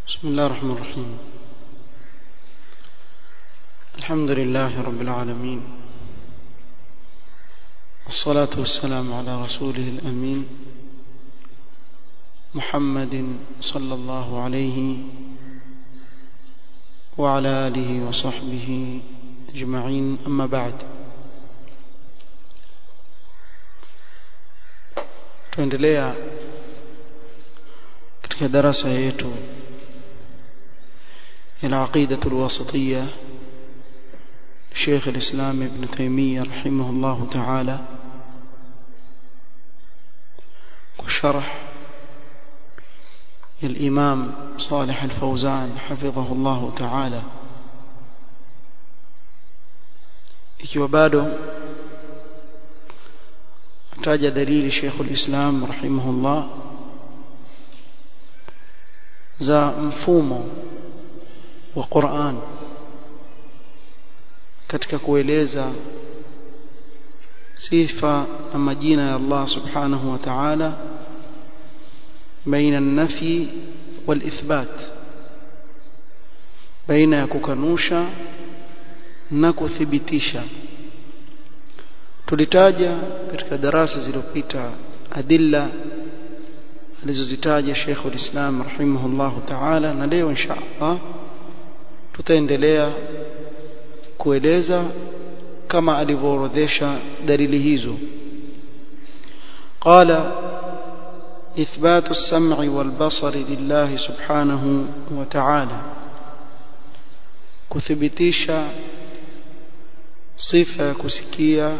بسم الله الرحمن الرحيم الحمد لله رب العالمين والصلاة والسلام على رسوله الأمين محمد صلى الله عليه وعلى آله وصحبه أجمعين أما بعد tuendelea katika darasa yetu العقيدة الواسطية شيخ الإسلام ابن تيمية رحمه الله تعالى وشرح الإمام صالح الفوزان حفظه الله تعالى ikiwa bado ataja dalili Sheikhul Islam rahimahullah za mfumo wa Qur'an katika kueleza sifa na majina ya Allah subhanahu wa ta'ala baina an-nafi wal-ithbat baina ya kukanusha na kuthibitisha tulitaja katika darasa zilizopita adilla alizozitaja Sheikh ulislam rahimahullah ta'ala na leo insha Allah tutaendelea kueleza kama alivyoorodhesha dalili hizo قال إثبات السمع والبصر لله سبحانه وتعالى كثبتيشا صفة كسكية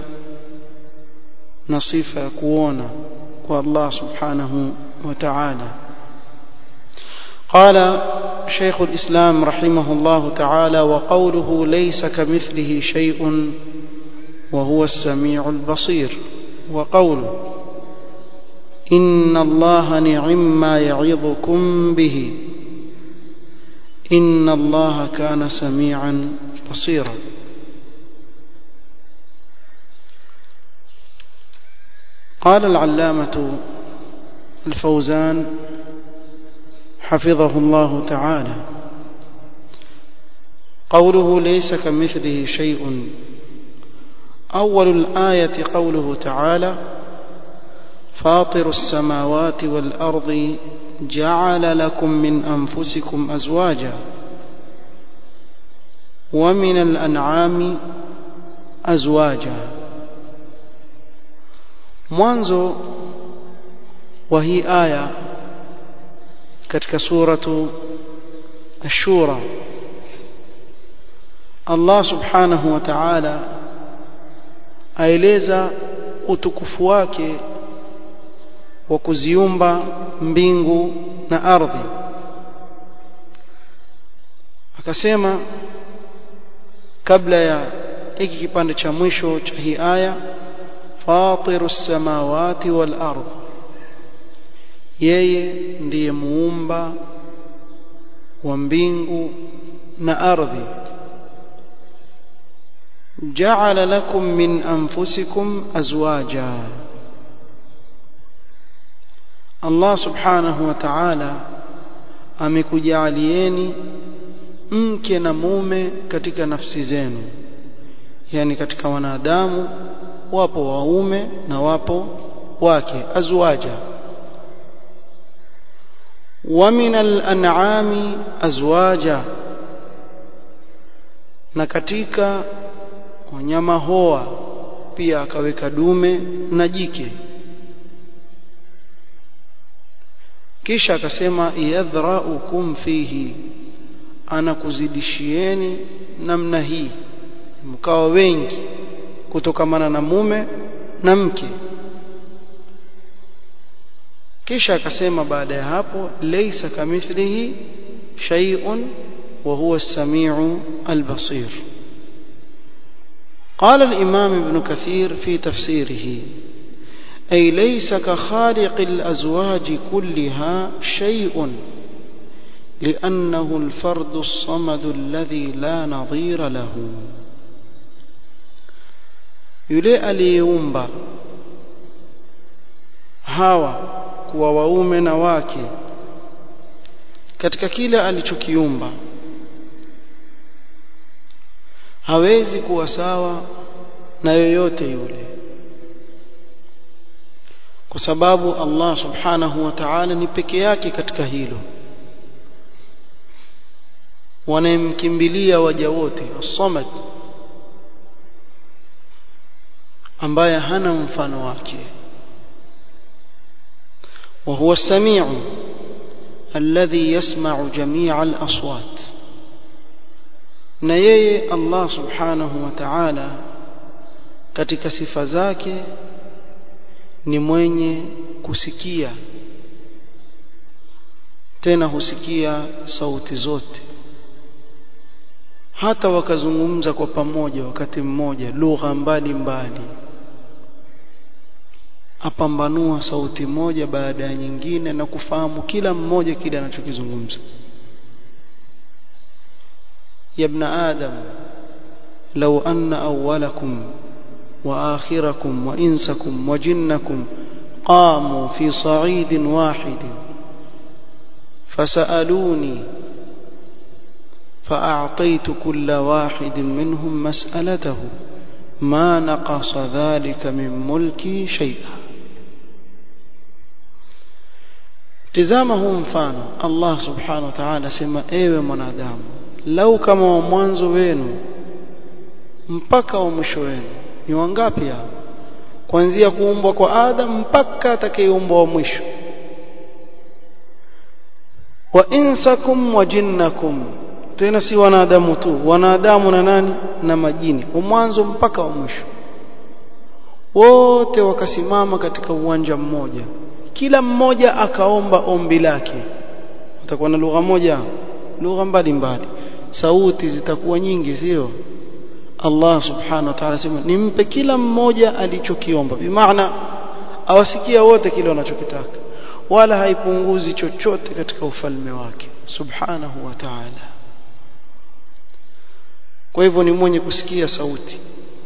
نصفة كونا والله سبحانه وتعالى قال شيخ الإسلام رحمه الله تعالى وقوله ليس كمثله شيء وهو السميع البصير وقوله إن الله نعم ما يعظكم به إن الله كان سميعا بصيرا قال العلامة الفوزان حفظه الله تعالى قوله ليس كمثله شيء أول الآية قوله تعالى فاطر السماوات والأرض جعل لكم من أنفسكم أزواجا ومن الأنعام أزواجا mwanzo wa hii aya katika suratu ash-shura Allah subhanahu wa ta'ala aeleza utukufu wake wa kuziumba mbingu na ardhi akasema kabla ya hiki kipande cha mwisho cha hii aya fatiru samawati wal ardh yeye ndiye muumba wa mbingu na ardhi ja'ala lakum min anfusikum azwaja Allah subhanahu wa ta'ala amekujalieni mke na mume katika nafsi zenu yani katika wanadamu wapo waume na wapo wake azwaja wa min al-an'ami azwaja na katika wanyama hoa pia akaweka dume na jike kisha akasema yadhraukum fihi anakuzidishieni namna hii mkawa wengi kutokamana na mume na mke kisha akasema baada ya hapo laysa kamithlihi shay'un wa huwa as-sami'u al-basir قال الإمام ابن كثير في تفسيره أي ليس كخالق الأزواج كلها شيء لأنه الفرد الصمد الذي لا نظير له yule aliyeumba hawa kuwa waume na wake katika kile alichokiumba hawezi kuwa sawa na yoyote yule kwa sababu Allah subhanahu wa ta'ala ni peke yake katika hilo wanayemkimbilia waja wote as-samad ambaye hana mfano wake وهو السميع الذي يسمع جميع الأصوات na yeye Allah subhanahu wa ta'ala katika sifa zake ni mwenye kusikia tena husikia sauti zote hata wakazungumza kwa pamoja wakati mmoja lugha mbalimbali apambanua sauti moja baada ya nyingine na kufahamu kila mmoja kile anachokizungumza ya ibn adam law anna awwalakum wa akhirakum wa insakum wa jinnakum qamu fi sa'idin wahidin fasaluni فأعطيت كل واحد منهم مسألته ما نقص ذلك من ملكي شيئا tizama huu mfano Allah subhanahu wa ta'ala sema ewe mwanadamu lau kama wa mwanzo wenu mpaka wa mwisho wenu ni wangapi hao kuanzia kuumbwa kwa Adam mpaka atakayeumbwa wa mwisho wa insakum wa jinnakum tena si wanadamu tu wanadamu na nani na majini wa mwanzo mpaka wa mwisho wote wakasimama katika uwanja mmoja kila mmoja akaomba ombi lake utakuwa na lugha moja lugha mbalimbali sauti zitakuwa nyingi sio Allah subhanahu wa ta'ala sema nimpe kila mmoja alichokiomba bimaana awasikia wote kile wanachokitaka wala haipunguzi chochote katika ufalme wake subhanahu wa ta'ala kwa hivyo ni mwenye kusikia sauti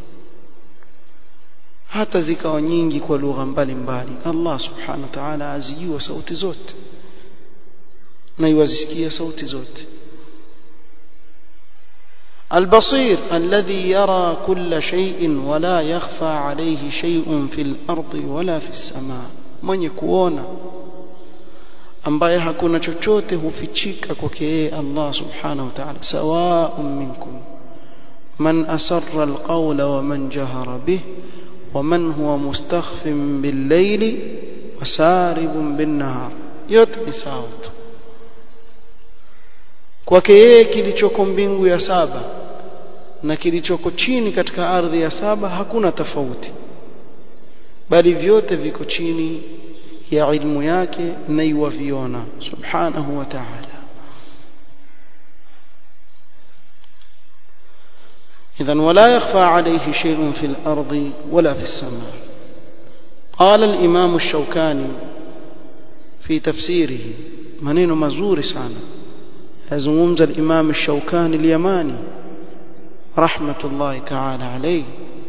hata zikawa nyingi kwa lugha mbalimbali Allah subhanahu wa ta'ala azijua sauti zote na yuwazisikia sauti zote البصير الذي يرى كل شيء ولا يخفى عليه شيء في الأرض ولا في السماء من يكون ambaye hakuna chochote hufichika kwake yeye Allah subhanahu wa ta'ala sawa'un minkum man asarra alqawla wa man jahara bih wa man huwa mustakhfin bil-layli wa saribun bin-nahar yote ni sawa tu kwake yeye kilichoko mbingu ya saba na kilichoko chini katika ardhi ya saba hakuna tofauti bali vyote viko chini ya ilmu yake na yuwaviona subhanahu wa ta'ala إذن ولا يخفى عليه شيء في الأرض ولا في السماء قال الإمام الشوكاني في تفسيره منين مزور سانا يزمومز الإمام الشوكاني اليماني رحمة الله تعالى عليه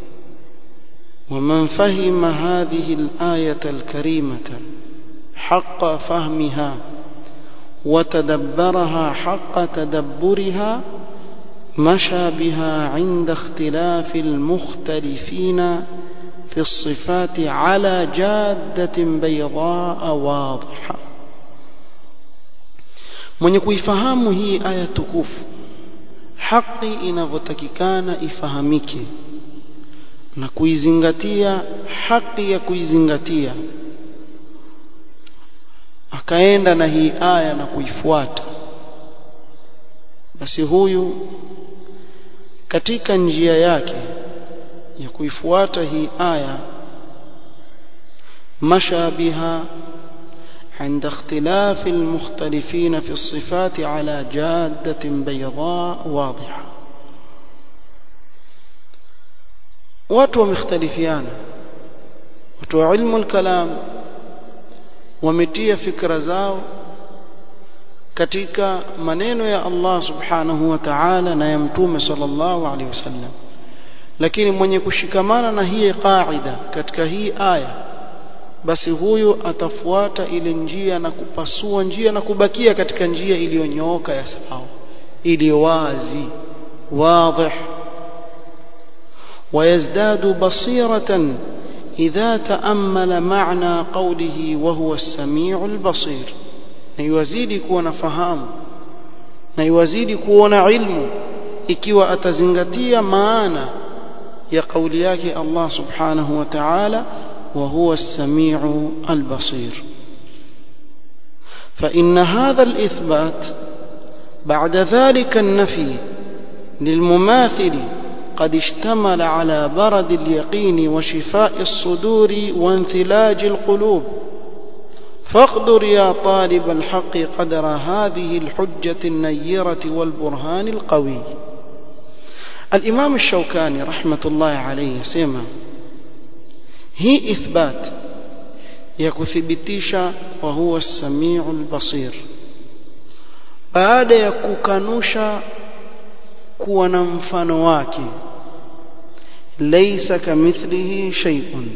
ومن فهم هذه الآية الكريمة حق فهمها وتدبرها حق تدبرها مشى بها عند اختلاف المختلفين في الصفات على جادة بيضاء واضحة mwenye kuifahamu hii aya tukufu haki inavyotakikana ifahamike na kuizingatia haki ya kuizingatia akaenda na hii aya na kuifuata basi huyu katika njia yake ya kuifuata hii aya masha biha عند اختلاف المختلفين في الصفات على جادة بيضاء واضحة watu wamekhtalifiana watu wa ilmu al-kalam wametia fikra zao katika maneno ya Allah subhanahu wa ta'ala na ya mtume sallallahu alaihi wasallam lakini mwenye kushikamana na hii qaida katika hii aya basi huyu atafuata ile njia na kupasua njia na kubakia katika njia iliyonyooka ya sawa iliyo wazi واضح ويزداد بصيرة إذا تأمل معنى قوله وهو السميع البصير نيوزيد كون فهام نيوزيد كون علم ikiwa atazingatia maana ya kauli yake Allah subhanahu wa ta'ala wa huwa as-sami'u al-basir fa inna hadha al-ithbat ba'da dhalika an-nafi للمماثل قد اشتمل على برد اليقين وشفاء الصدور وانثلاج القلوب فاقدر يا طالب الحق قدر هذه الحجة النيرة والبرهان القوي الإمام الشوكاني رحمة الله عليه سيما هي إثبات يكثبتيش وهو السميع البصير بعد يكوكانوش kuwa na mfano wake laysa kamithlihi shay'un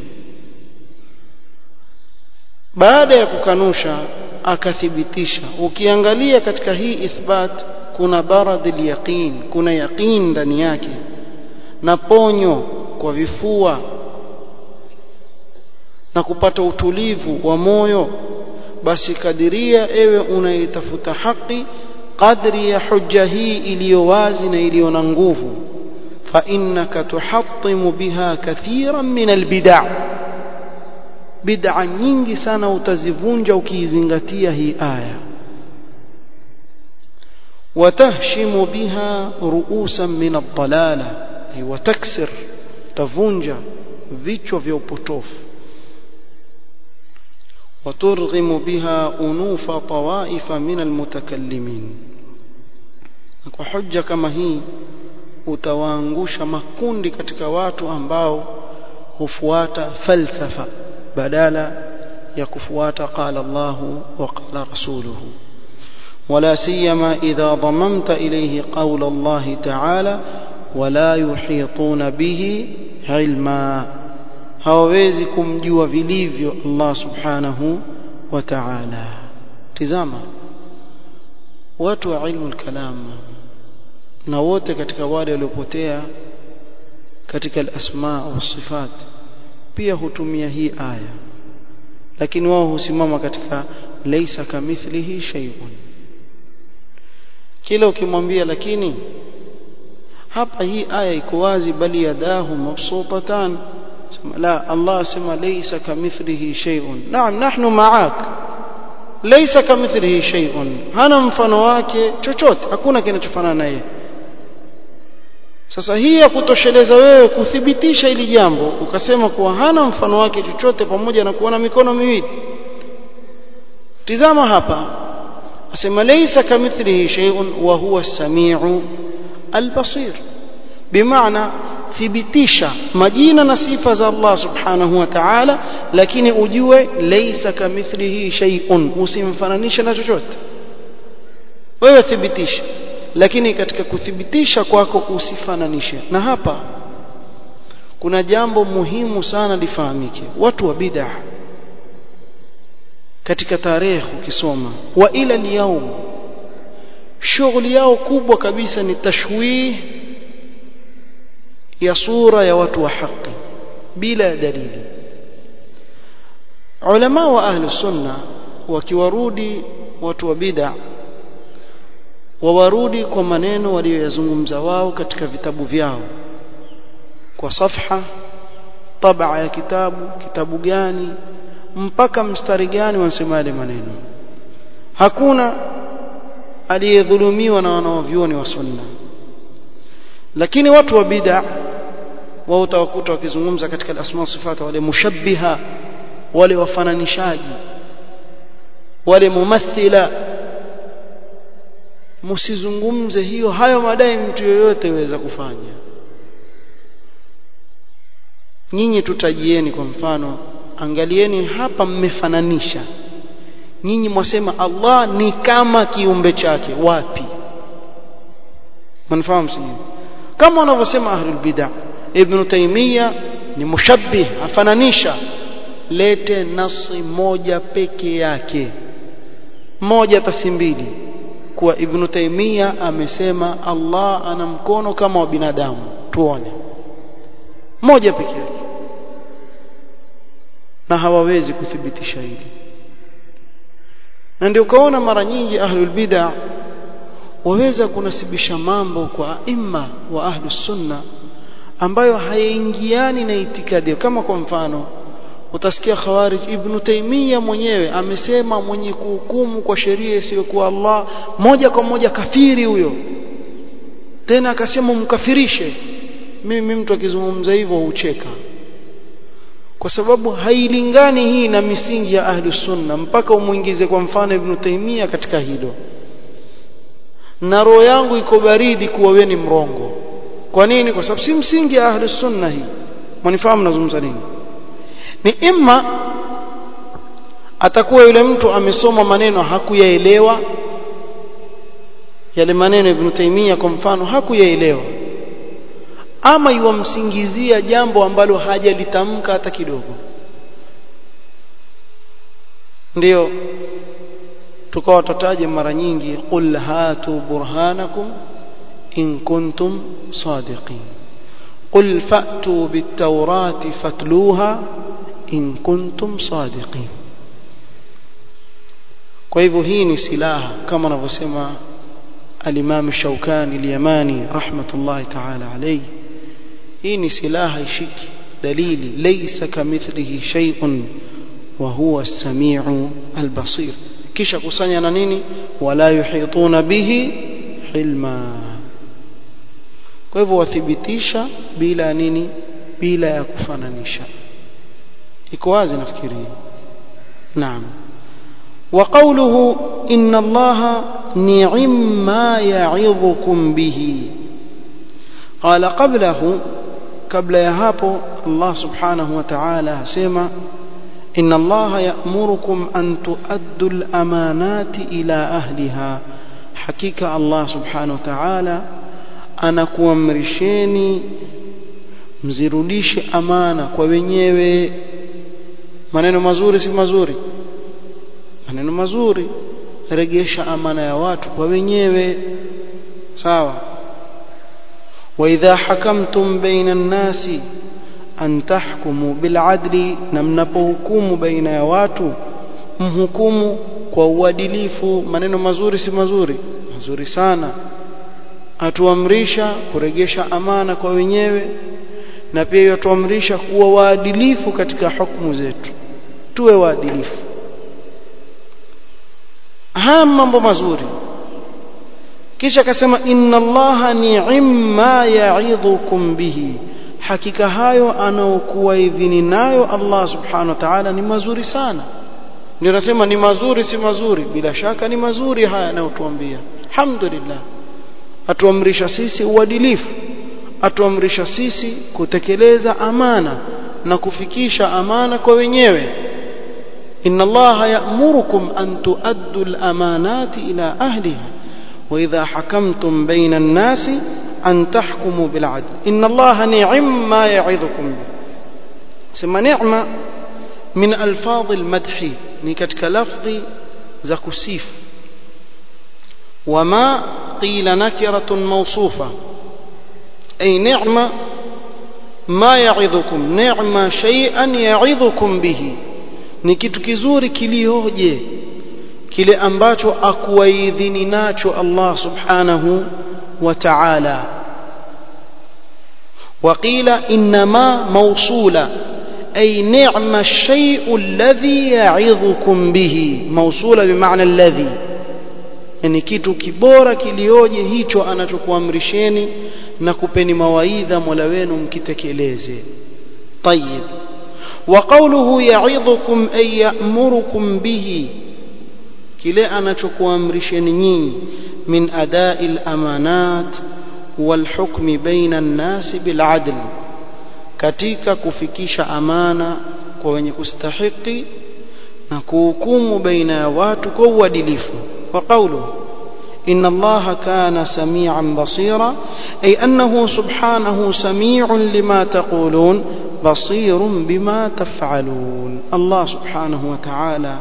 baada ya kukanusha akathibitisha ukiangalia katika hii ithbat kuna baradil yaqin kuna yaqin ndani yake na ponyo kwa vifua na kupata utulivu wa moyo basi kadiria ewe unaitafuta haki قدري ya hujja hii iliyo wazi na iliyo na nguvu fa innaka tuhattimu biha kathiran min albid'a bid'a nyingi sana utazivunja ukiizingatia hii aya watahshimu biha ru'usan min ad-dalala ay wataksir tavunja vichwa vya upotofu وترغم بها أنوف طوائف من المتكلمين kwa hujja kama hii utawaangusha makundi katika watu ambao hufuata falsafa badala ya kufuata qala Allahu wa qala rasuluhu ولا سيما إذا ضممت إليه قول الله تعالى ولا يحيطون به علما hawawezi kumjua vilivyo Allah subhanahu wa ta'ala tizama watu wa ilmu al-kalam na wote katika wale waliopotea katika al-asma wa sifat pia hutumia hii aya lakini wao husimama katika laysa kamithlihi shay'un kila ukimwambia lakini hapa hii aya iko wazi bali yadahu mabsutatan لا الله سمى ليس كمثله شيء نعم نحن معك ليس كمثله شيء hana mfano wake chochote hakuna kinachofanana naye sasa hii ya kutosheleza wewe kuthibitisha ili jambo ukasema kuwa hana mfano wake chochote pamoja na kuona mikono miwili tizama hapa asema laysa kamithlihi shay'un wa huwa as-sami'u al-basir bimaana thibitisha majina na sifa za Allah subhanahu wa ta'ala lakini ujue laysa kamithlihi shay'un usimfananishe na chochote wewe thibitisha lakini katika kuthibitisha kwako usifananishe na hapa kuna jambo muhimu sana lifahamike watu wa bid'ah katika tarehe ukisoma wa ila liyawm shughuli yao kubwa kabisa ni tashwih ya sura ya watu wa haki bila ya dalili ulama wa ahlu sunna wakiwarudi watu wa bid'a wawarudi kwa maneno walioyazungumza wao katika vitabu vyao kwa safha tabaa ya kitabu kitabu gani mpaka mstari gani wanasema yale maneno hakuna aliyedhulumiwa na wanaovyuoni wa sunna lakini watu wa bid'a wao utawakuta wakizungumza katika asma sifata wale mushabbiha wale wafananishaji wale mumathila msizungumze hiyo hayo madai mtu yoyote yaweza kufanya nyinyi tutajieni kwa mfano angalieni hapa mmefananisha nyinyi mwasema Allah ni kama kiumbe chake wapi mnafahamu sio kama wanavyosema ahlul bid'ah ibn taymiya ni mushabbih afananisha lete nasi moja peke yake moja tasi mbili kuwa ibn taimia amesema Allah ana mkono kama wa binadamu tuone moja peke yake na hawawezi kuthibitisha hili na ndio ukaona mara nyingi ahlul bid'a waweza kunasibisha mambo kwa imma wa ahlus sunna ambayo hayaingiani na itikadi kama kwa mfano utasikia khawarij ibn taimia mwenyewe amesema mwenye kuhukumu kwa sheria isiyokuwa Allah moja kwa moja kafiri huyo tena akasema mkafirishe mimi mtu akizungumza hivyo hucheka kwa sababu hailingani hii na misingi ya ahlus sunna mpaka umuingize kwa mfano ibn taimia katika hilo na roho yangu iko baridi kuwa wewe ni mrongo kwa nini kwa sababu si msingi ya ahlus sunna hii mnifahamu nazungumza nini ni imma atakuwa yule mtu amesoma maneno hakuyaelewa yale maneno ibn Taymiyyah kwa mfano hakuyaelewa ama iwamsingizia jambo ambalo hajalitamka hata kidogo ndio tukawa tutaje mara nyingi qul hatu burhanakum in kuntum sadiqin qul fa'tu bit-taurati fatluha in kuntum sadiqin kwa hivyo hii ni silaha kama anavyosema al-Imam Shawkani al-Yamani rahmatullahi ta'ala alayhi hii ni silaha ishiki dalili laysa kamithlihi shay'un wa huwa as-sami'u al-basir kisha kusanya na nini wala yuhituna bihi hilma kwa hivyo wathibitisha bila nini bila ya kufananisha iko wazi nafikiri naam وقوله إن الله نعم ما يعظكم به قال قبله قبل يهابو الله سبحانه وتعالى سيما إن الله يأمركم أن تؤدوا الأمانات إلى أهلها حقيقة الله سبحانه وتعالى أنا kuamrisheni mzirudishe amana kwa wenyewe maneno mazuri si mazuri maneno mazuri regesha amana ya watu kwa wenyewe sawa واذا حكمتم بين الناس an tahkumu biladli na mnapohukumu baina ya watu mhukumu kwa uadilifu maneno mazuri si mazuri mazuri sana atuamrisha kuregesha amana kwa wenyewe na pia yatuamrisha kuwa waadilifu katika hukumu zetu tuwe waadilifu haya mambo mazuri kisha akasema inna allaha ni'ma ya'idhukum bihi hakika hayo anaokuwa idhini nayo Allah subhanahu wa ta'ala ni mazuri sana ndio nasema ni mazuri si mazuri bila shaka ni mazuri haya anayotuambia alhamdulillah atuamrisha sisi uadilifu atuamrisha sisi kutekeleza amana na kufikisha amana kwa wenyewe inna allaha ya'murukum an tuaddu al-amanati ila ahliha wa idha hakamtum bayna an-nasi أن تحكموا بالعدل إن الله نعم ما يعظكم به سما نعمة من ألفاظ المدح نكتك لفظ زكسيف وما قيل نكرة موصوفة أي نعمة ما يعظكم نعمة شيئا يعظكم به ni kitu kizuri kilioje kile ambacho akuwaidhini nacho Allah subhanahu وتعالى وقيل إنما موصولة أي نعم الشيء الذي يعظكم به موصولة بمعنى الذي yani kitu kibora kilioje hicho anachokuamrisheni na kupeni mawaidha Mola wenu mkitekeleze طيب وقوله يعظكم أي يأمركم به kile anachokuamrisheni nyinyi من أداء الأمانات والحكم بين الناس بالعدل katika kufikisha amana kwa wenye kustahiki na kuhukumu baina ya watu kwa uadilifu wa qawlu inna allaha kana samian basira ay annahu subhanahu sami'un lima taqulun بصير بما تفعلون الله سبحانه وتعالى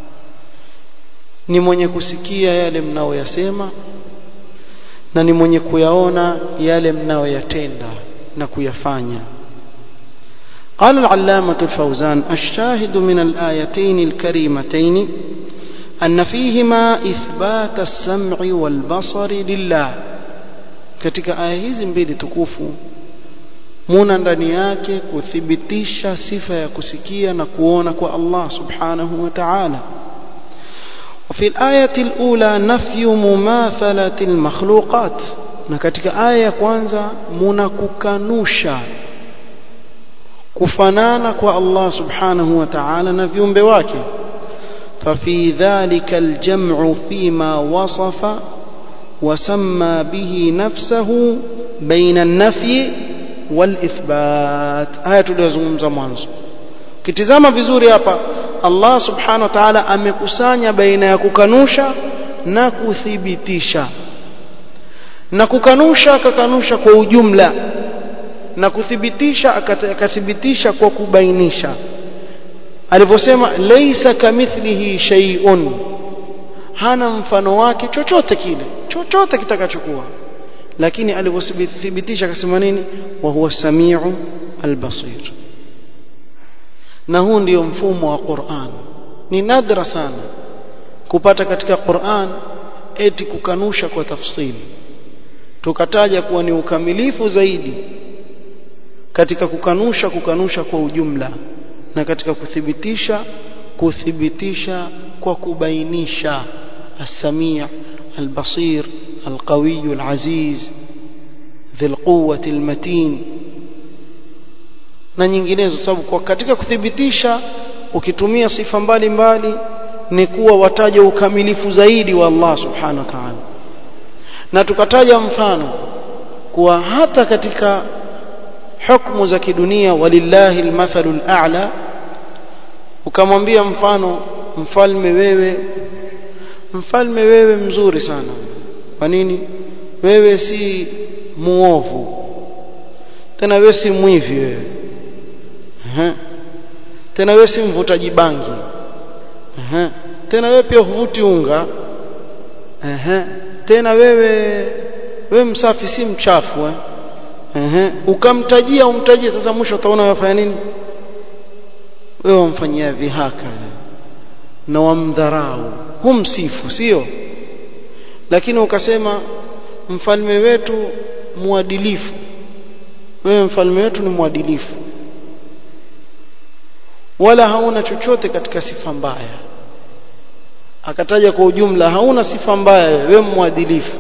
ni mwenye kusikia yale mnaoyasema na ni mwenye kuyaona yale mnaoyatenda na kuyafanya قال العلامة الفوزان الشاهد من الآيتين الكريمتين أن فيهما إثبات السمع والبصر لله katika aya hizi mbili tukufu muna ndani yake kuthibitisha sifa ya kusikia na kuona kwa Allah subhanahu wa ta'ala وفي الآية الأولى نفي مماثلة المخلوقات na katika aya ya kwanza muna kukanusha kufanana kwa Allah subhanahu wa ta'ala na viumbe wake ففي ذلك الجمع فيما وصف وسمى به نفسه بين النفي والإثبات آية tuliyozungumza mwanzo kitizama vizuri hapa Allah subhanahu wa ta'ala amekusanya baina ya kukanusha na kuthibitisha na kukanusha akakanusha kwa ujumla na kuthibitisha akathibitisha kwa kubainisha alivyosema laysa kamithlihi shay'un hana mfano wake chochote kile chochote kitakachokuwa lakini alivyothibitisha akasema nini wa huwa samiu albasir na huu ndio mfumo wa Qur'an ni nadra sana kupata katika Qur'an eti kukanusha kwa tafsili tukataja kuwa ni ukamilifu zaidi katika kukanusha kukanusha kwa ujumla na katika kuthibitisha kuthibitisha kwa kubainisha السميع البصير القوي العزيز ذي القوة المتين na nyinginezo sababu kwa katika kuthibitisha ukitumia sifa mbalimbali ni kuwa wataja ukamilifu zaidi wa Allah subhanahu wa ta'ala na tukataja mfano kuwa hata katika hukumu za kidunia walillahi almathalu al'a ukamwambia mfano mfalme wewe mfalme wewe mzuri sana kwa nini wewe si muovu tena wewe si mwivi wewe Aha. tena wewe si mvutaji bangi Aha. tena wewe pia huvuti unga Aha. tena wewe wewe msafi si mchafu eh? Aha. ukamtajia umtajie sasa mwisho utaona wafanya nini wewe wamfanyia dhihaka na wamdharau humsifu sio lakini ukasema mfalme wetu mwadilifu wewe mfalme wetu ni mwadilifu wala hauna chochote katika sifa mbaya akataja kwa ujumla hauna sifa mbaya wewe mwadilifu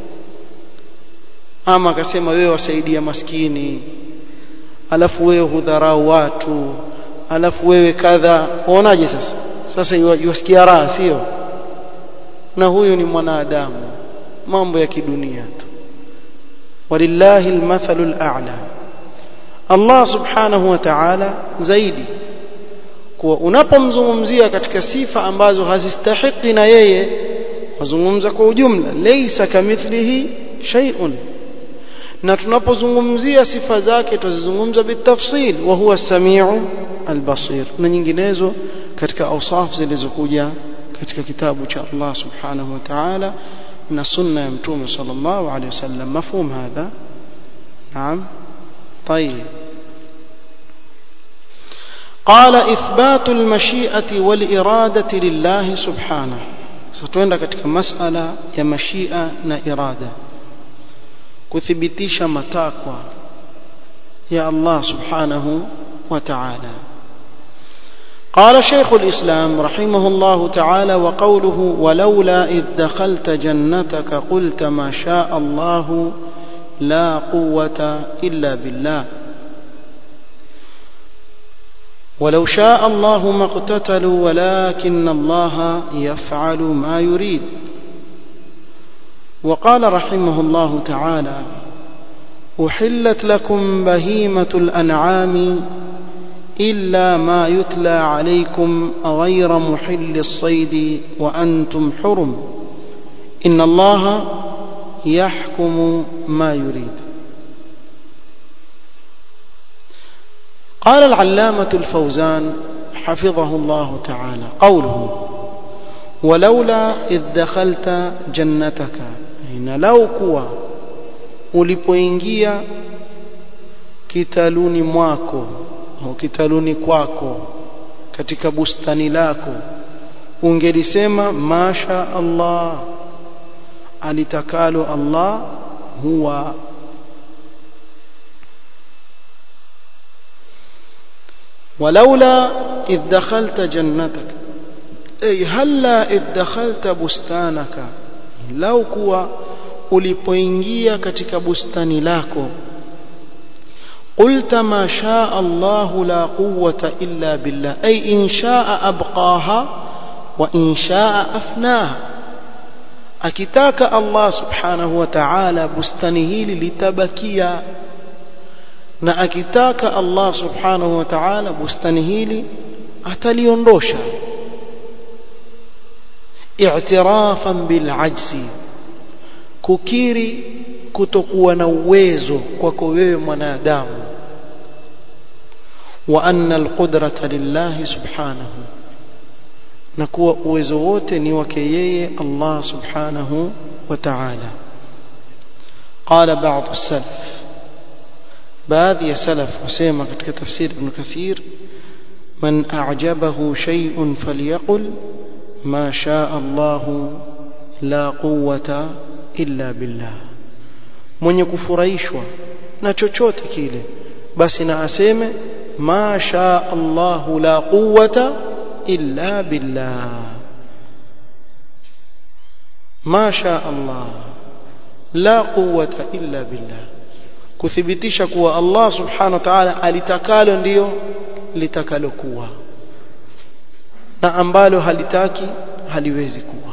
ama akasema wewe wasaidia maskini alafu wewe hudharau watu alafu wewe kadha uonaje sasa sasa yuwasikia raha sio na huyu ni mwanadamu mambo ya kidunia tu walillahi almathalu al'a Allah subhanahu wa ta'ala zaidi kuwa unapomzungumzia katika sifa ambazo hazistahiki na yeye wazungumza kwa ujumla laysa kamithlihi shay'un na tunapozungumzia sifa zake tuzizungumza bitafsil wa huwa samiu albasir na nyinginezo katika awsaf zilizokuja katika kitabu cha Allah subhanahu wa ta'ala na sunna ya mtume sallallahu alayhi wasallam mafhum hadha naam طيب قال إثبات المشيئة والإرادة لله سبحانه ستوenda katika masala ya mashia na irada kuthibitisha matakwa ya Allah subhanahu wa ta'ala قال شيخ الإسلام رحمه الله تعالى وقوله ولولا إذ دخلت جنتك قلت ما شاء الله لا قوة إلا بالله ولو شاء الله ما اقتتلوا ولكن الله يفعل ما يريد وقال رحمه الله تعالى أحلت لكم بهيمة الأنعام إلا ما يتلى عليكم غير محل الصيد وأنتم حرم إن الله يحكم ما يريد قال العلامة الفوزان حفظه الله تعالى قوله ولولا إذ دخلت جنتك إن لو كوا ulipoingia kitaluni mwako au kitaluni kwako katika bustani lako ungelisema masha Allah alitakalo Allah huwa ولولا إذ دخلت جنتك أي هلا إذ دخلت بستانك لو كوا ulipoingia katika bustani lako قلت ما شاء الله لا قوة إلا بالله أي إن شاء أبقاها وإن شاء أفناها akitaka Allah subhanahu wa ta'ala bustani hili litabakia na akitaka Allah subhanahu wa ta'ala bustani hili ataliondosha i'tirafan bil ajzi kukiri kutokuwa na uwezo kwako wewe mwanadamu wa anna alqudrata lillahi subhanahu na kuwa uwezo wote ni wake yeye Allah subhanahu wa ta'ala قال بعض السلف baadhi ya salaf wasema katika tafsir ibn kathir man a'jabahu shay'un falyaqul ma shaa Allah la quwwata illa billah mwenye kufurahishwa na chochote kile basi na aseme ma shaa Allah la quwwata illa billah ma shaa Allah la quwwata illa billah kuthibitisha kuwa Allah subhanahu wa ta'ala alitakalo ndiyo litakalokuwa na ambalo halitaki haliwezi kuwa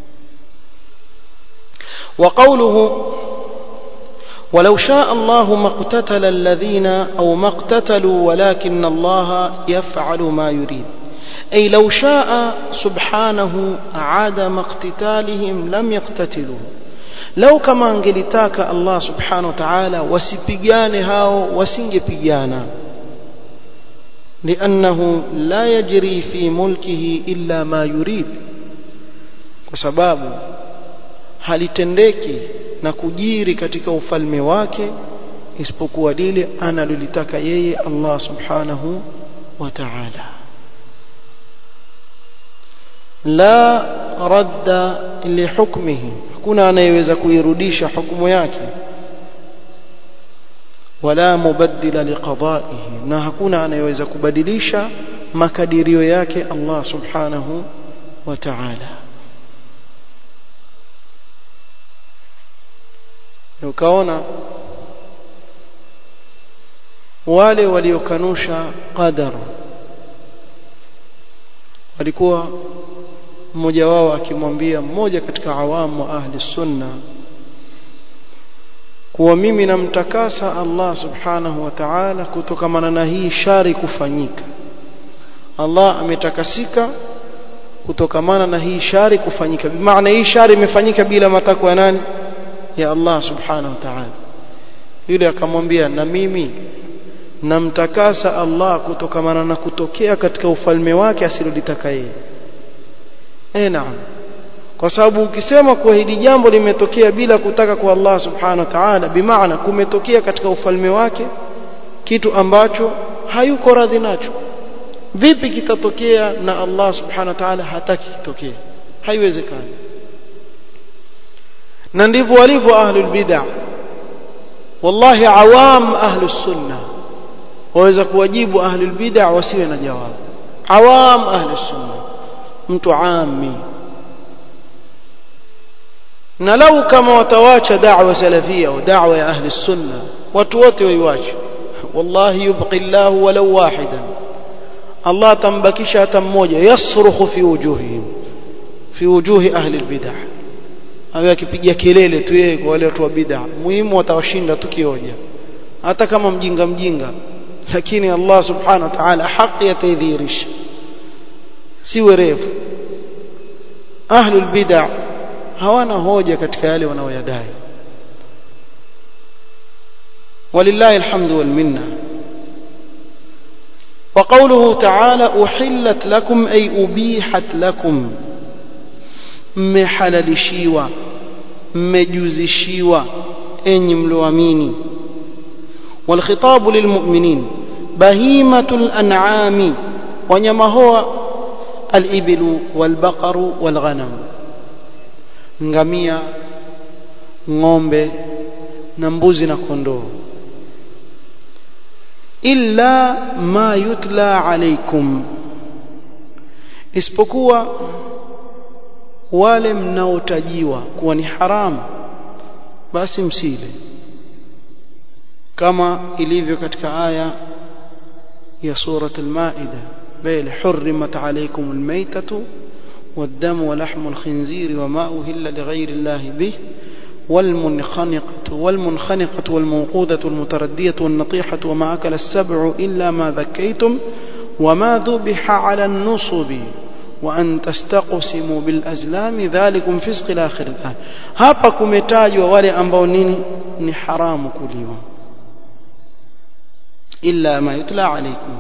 وقوله ولو شاء الله ما اقتتل الذين أو ما اقتتلوا ولكن الله يفعل ما يريد أي لو شاء سبحانه عدم اقتتالهم لم يقتتلوا لو كما انجلتاك الله سبحانه وتعالى وسبيان هاو وسنجبيانا لأنه لا يجري في ملكه إلا ما يريد وسبابه halitendeki na kujiri katika ufalme wake isipokuwa lile analolitaka yeye Allah subhanahu wa ta'ala la radda lihukmihi hakuna anayeweza kuirudisha hukumu yake wala mubaddila liqada'ihi na hakuna anayeweza kubadilisha makadirio yake Allah subhanahu wa ta'ala ukaona wale waliokanusha qadar walikuwa mmoja wao akimwambia mmoja katika awamu wa ahli sunna kuwa mimi namtakasa Allah subhanahu wa ta'ala kutokamana na hii shari kufanyika Allah ametakasika kutokamana na hii shari kufanyika bimaana hii shari imefanyika bila matakwa ya nani ya Allah subhanahu wa ta'ala yule akamwambia na mimi namtakasa Allah kutokamana na kutokea katika ufalme wake asilolitaka yeye eh naam kwa sababu ukisema kuwa hili jambo limetokea bila kutaka kwa Allah subhanahu wa ta'ala bimaana kumetokea katika ufalme wake kitu ambacho hayuko radhi nacho vipi kitatokea na Allah subhanahu wa ta'ala hataki kitokee haiwezekani na ndivyo walivyo ahlul bid'ah wallahi awam ahlus sunna waweza kuwajibu ahlul bid'ah wasiwe na jawabu awam ahlus sunna mtu ami na lau kama watawacha da'wa salafia au da'wa ya ahli sunna watu wote waiwache wallahi yubqi Allah walau wahidan Allah tambakisha hata mmoja yasrukhu fi wujuhihim fi wujuhi ahli albid'ah awe akipiga kelele tu yeye kwa wale watu wa bid'ah muhimu watawashinda tukioja hata kama mjinga mjinga lakini Allah subhanahu wa ta'ala haki yataidhihirisha si werevu ahlul bid'ah hawana hoja katika yale wanaoyadai walillahi alhamdu wal minna وقوله تعالى أحلت لكم أي أبيحت لكم mmehalalishiwa mmejuzishiwa enyi mlioamini والخطاب للمؤمنين بهيمة الأنعام wanyama hoa الإبل والبقر والغنم ngamia ng'ombe na mbuzi na kondoo illa ma yutla alaikum isipokuwa wale mnaotajiwa kuwa ni haramu basi msile kama ilivyo katika aya ya surat al-maida bal hurrimat alaykum al-maytatu والدم ولحم الخنزير وما أهل لغير الله به والمنخنقة والمنخنقة والموقوذة المتردية والنطيحة وما أكل السبع إلا ما ذكيتم وما ذبح على النصب وأن تستقسموا بالأزلام ذلكم فسق الآخر الآن hapa kumetajwa wale ambao nini ni haramu kuliwa illa ma yutla alaykum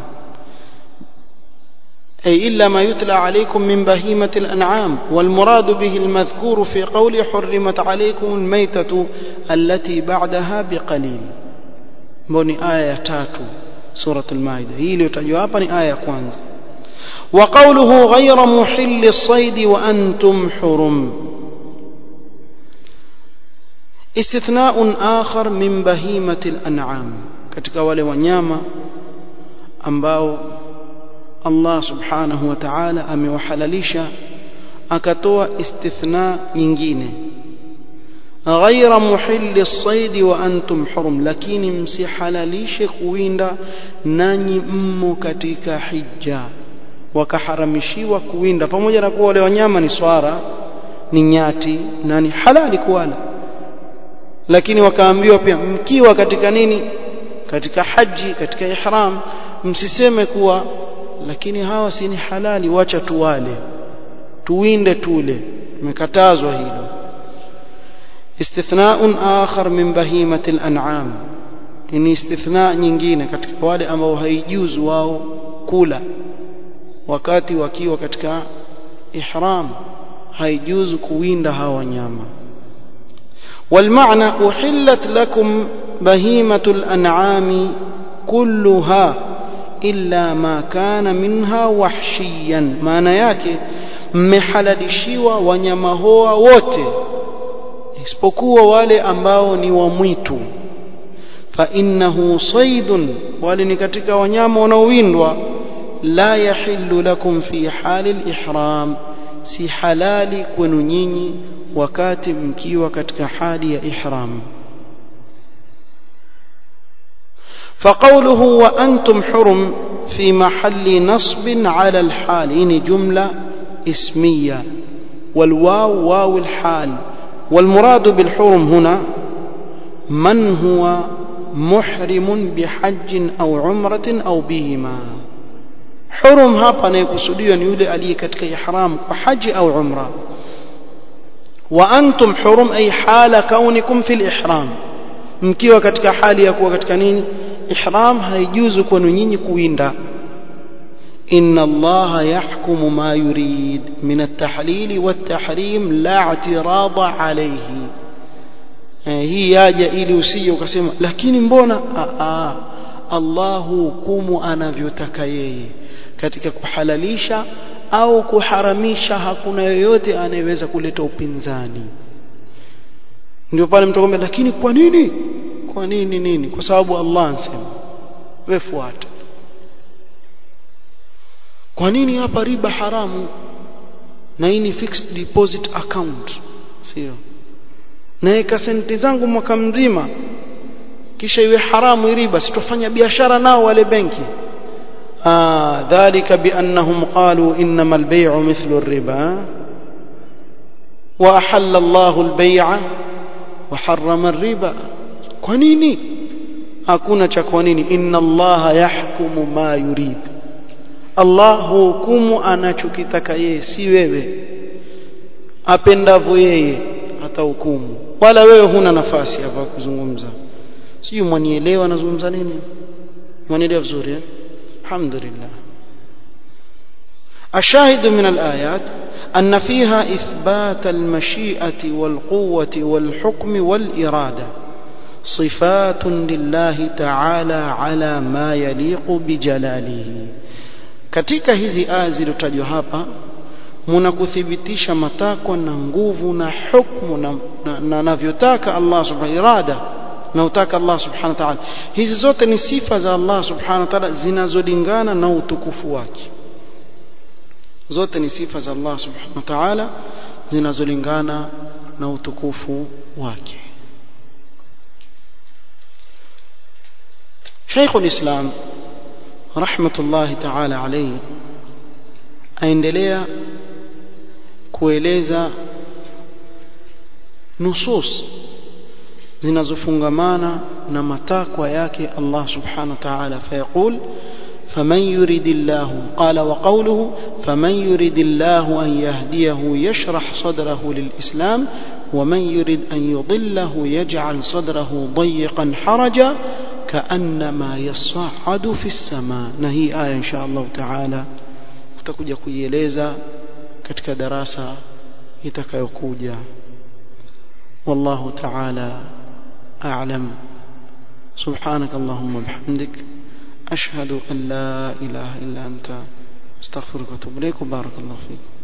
أي إلا ما يتلى عليكم من بهيمة الأنعام والمراد به المذكور في قول حرمت عليكم الميتة التي بعدها بقليل بني آية تاتو سورة المائدة هي لتجوابني آية كوانزا وقوله غير محل الصيد وأنتم حرم استثناء آخر من بهيمة الأنعام katika wale wanyama ambao Allah subhanahu wa ta'ala amewahalalisha akatoa istithna nyingine ghaira muhilli as-sayd wa antum hurum lakini msihalalishe kuwinda nanyi mmo katika hija wakaharamishiwa kuwinda pamoja na kuwa wale wanyama ni swara ni nyati na ni halali kuwala lakini wakaambiwa pia mkiwa katika nini katika haji katika ihram msiseme kuwa lakini hawa si ni halali wacha tuwale tuwinde tule imekatazwa hilo istithnaun akhar min bahimati al-an'am ni istithna nyingine katika wale ambao haijuzu wao kula wakati wakiwa katika ihram haijuzu kuwinda hawa wanyama والمعنى أحلت لكم بهيمة الأنعام كلها illa ma kana minha wahshiyan maana yake mmehalalishiwa wanyama hoa wote isipokuwa wale ambao ni wa mwitu fa innahu saydun wale ni katika wanyama wanaowindwa la yahillu lakum fi hali al-ihram si halali kwenu nyinyi wakati mkiwa katika hali ya ihram فقوله وأنتم حرم في محل نصب على الحال إن جملة اسمية والواو واو الحال والمراد بالحرم هنا من هو محرم بحج أو عمرة أو بهما حرم hapa anayekusudiwa ni yule aliye katika ihram kwa haji au umra wa antum hurum ay hala kaunikum fil ihram mkiwa katika hali ya kuwa katika nini ihram haijuzu kwenu nyinyi kuwinda inna allaha yahkumu ma yurid min at-tahlil wat-tahrim la i'tirada alayhi hii yaja ili usije ukasema lakini mbona a Allahu hukumu anavyotaka yeye katika kuhalalisha au kuharamisha hakuna yoyote anayeweza kuleta upinzani ndio pale mtu akwambia lakini kwa nini kwa nini nini kwa sababu Allah anasema wewe fuata kwa nini hapa riba haramu na hii ni fixed deposit account sio naweka senti zangu mwaka mzima kisha iwe haramu riba sitofanya biashara nao wale benki ah dhalika biannahum qalu innama albay'u mithlu ar-riba wa ahalla Allahu al-bay'a wa harrama ar-riba kwa nini hakuna cha kwa nini inna allaha yahkumu ma yurid Allah hukumu anachokitaka yeye si wewe apendavyo yeye atahukumu wala wewe huna nafasi hapa kuzungumza sijui mwanielewa nazungumza nini mwanielewa vizuri eh? alhamdulillah الشاهد من الآيات أن فيها إثبات المشيئة والقوة والحكم والإرادة صفات لله تعالى على ما يليق بجلاله katika hizi aya zilizotajwa hapa muna kuthibitisha matakwa na nguvu na hukmu na anavyotaka Allah subhanahu irada na utaka Allah subhanahu wa ta'ala hizi zote ni sifa za Allah subhanahu wa ta'ala zinazolingana na utukufu wake zote ni sifa za Allah subhanahu wa ta'ala zinazolingana na utukufu wake Sheikh al-Islam rahmatullahi ta'ala alayhi aendelea kueleza nusus zinazofungamana na matakwa yake Allah subhanahu wa ta'ala fayaqul فمن يريد الله قال وقوله فمن يريد الله أن يهديه يشرح صدره للإسلام ومن يريد أن يضله يجعل صدره ضيقا حرجا كأنما يصعد في السماء نهي آية إن شاء الله تعالى tutakuja kuieleza katika darasa itakayokuja wallahu ta'ala a'lam subhanak allahumma bihamdik ashhadu an la ilaha illa anta astaghfiruka wa atubu ilayk barakallahu fik